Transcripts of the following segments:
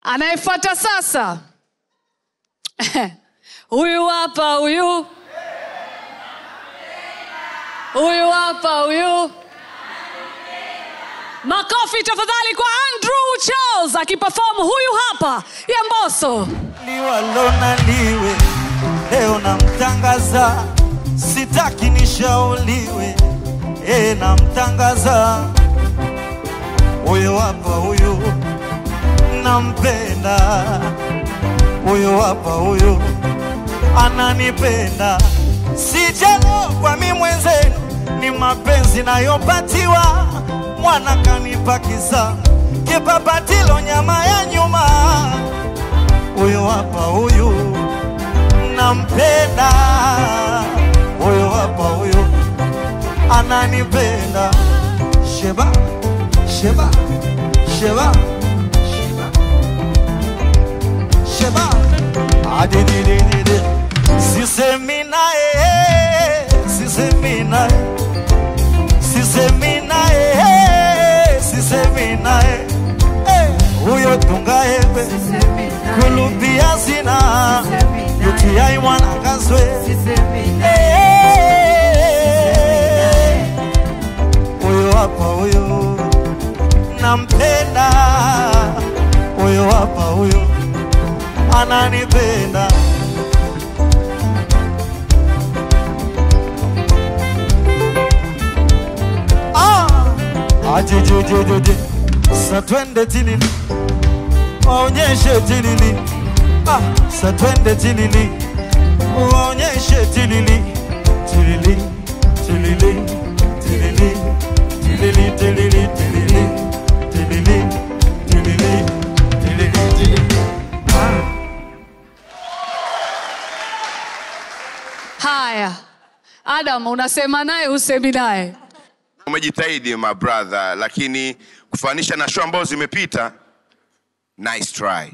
anayefuata sasa huyu hapa huyu huyu hapa huyu makofi tafadhali kwa andrew charles akiperform huyu hapa ya mboso liwalona liwe leo namtangaza sitaki nishauriwe e namtangaza huyo hapa huyu nampenda huyo hapa huyu ananipenda sijalogwa mi mwenzenu ni mapenzi nayopatiwa mwana kanipa kisa kipapatilo nyama ya nyuma huyo hapa huyu nampenda huyo hapa huyu ananipenda sheba sheba sheba sheba sheba adididididi sisemi naye sisemi naye sisemi naye sisemi naye Eh, huyo tungaembe kulupia sina yutiai mwana kaswe Eh, huyo hapa huyo nampenda huyo hapa huyo ananipenda Ah, ajejejejeje sa twende tilili waonyeshe tilili ah, sa twende tilili waonyeshe tilili tilili tilili tilili tilili tilili tilili tilili tilili tilili tilili haya adam unasema naye husemi naye umejitahidi my brother lakini kufanisha na show ambazo zimepita nice try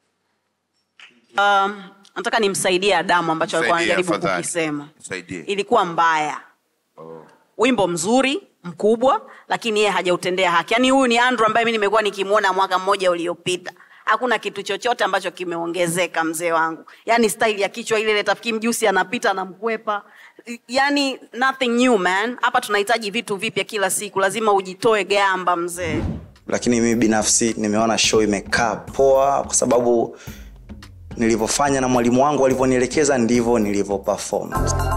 um, nataka nimsaidie adamu ambacho alikuwa Nisaidie, anajaribu afadhali. kukisema Nisaidie. ilikuwa mbaya wimbo mzuri mkubwa lakini yeye hajautendea haki yaani huyu ni andrew ambaye mi nimekuwa nikimwona mwaka mmoja uliopita hakuna kitu chochote ambacho kimeongezeka mzee wangu yaani style ya kichwa ile ile tafikiri mjusi anapita anamkwepa yaani nothing new man hapa tunahitaji vitu vipya kila siku lazima ujitoe gamba mzee lakini mimi binafsi nimeona show imekaa poa kwa sababu nilivyofanya na mwalimu wangu alivyonielekeza ndivyo nilivyo perform